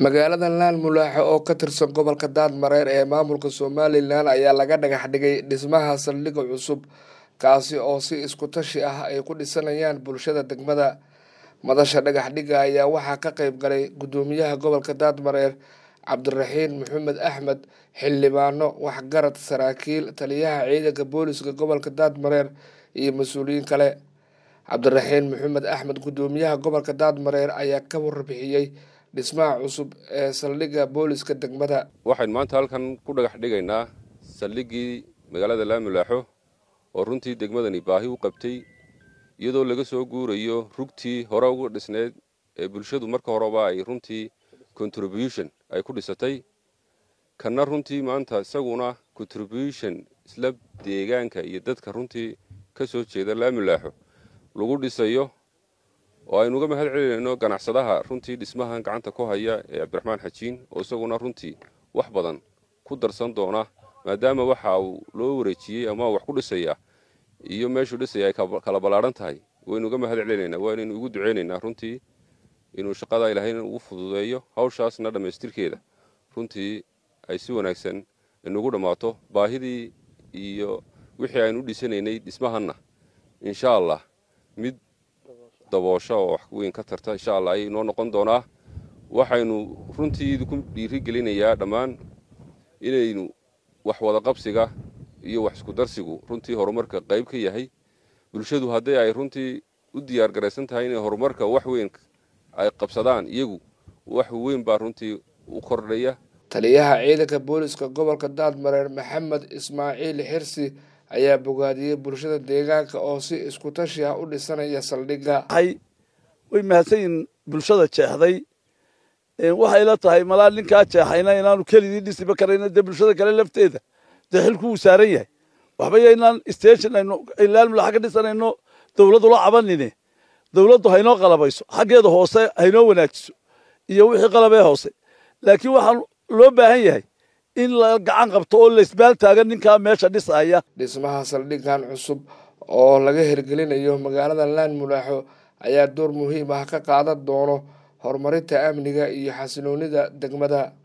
magaalada laan mulaaxo oo ka tirsan gobolka daadmareer ee maamulka somalilan ayaa laga dhagax dhigay dhismaha saldhigga cusub kaasi oo si isku tashi ah ay ku dhisanayaan bulshada degmada madasha dhagax dhigga ayaa waxaa ka qeyb galay guddoomiyaha gobolka daadmareer cabdiraxiin maxamed axmed xildhibaano waxgarad saraakiil taliyaha ciidanka booliska gobolka daadmareer iyo mas-uuliyiin kale cabdiraxiin maxamed axmed guddoomiyaha gobolka daadmareer ayaa ka warbixiyey dhismaha cusub ee saldhigga booliska degmada waxaynu maanta halkan ku dhagax dhigaynaa saldhiggii magaalada laamulaaxo oo runtii degmadani baahi u qabtay iyadoo laga soo guurayo rugtii hore uga dhisneyd ee bulshadu marka horeba ay runtii contribution ay ku dhisatay kanna runtii maanta isaguna contribution isla deegaanka iyo dadka runtii ka soo jeeda laamulaaxo lagu dhisayo oo aynu uga mahad celinayno ganacsadaha runtii dhismahan gacanta ku haya ee cabdiraxmaan xajiin oo isaguna runtii wax badan ku darsan doona maadaama waxa uu loo wareejiyey ama wax ku dhisaya iyo meeshuu dhisaya ay kala ballaadhan tahay waynu uga mahad celinaynaa waanaynu ugu duceynaynaa runtii inuu shaqada ilaahayna ugu fududeeyo hawshaasna dhammaystirkeeda runtii ay si wanaagsan inugu dhammaato baahidii iyo wixii aynu u dhisanaynay dhismahanna insha allah mid daboosho oo wax weyn ka tarta insha allah ayay noo noqon doonaa waxaynu runtii idinku dhiirigelinayaa dhammaan inaynu wax wadaqabsiga iyo wax isku darsigu runtii horumarka qayb ka yahay bulshadu haddii ay runtii u diyaar garaysan tahay inay horumarka wax weyn ay qabsadaan iyagu wax weyn baa runtii u kordhaya taliyaha ciidanka booliska gobolka daadmareer maxamed ismaaciil xirsi ayaa bogaadiyey bulshada deegaanka oo si isku tashi ah u dhisanaya saldhigga way mahadsan yihin bulshada jeexday waxay la tahay malaa ninkaa jeexayna inaanu keligii dhisiba karayna dee bulshada kale lafteeda dee xilku wuu saaran yahay waxba yaynaan station aynu laalmulaxa ka dhisanayno dawladdu la cabanine dawladdu haynoo qalabayso xaggeeda hoose haynoo wanaajiso iyo wixii qalabee hoose laakiin waxaan loo baahan yahay in la gacan qabto oo laisbaal taagan ninkaa meesha dhisaya dhismaha saldhiggan cusub oo laga hirgelinayo magaalada laan mulaaxo ayaa door muhiim ah ka qaadan doono horumarinta amniga iyo xasiloonida degmada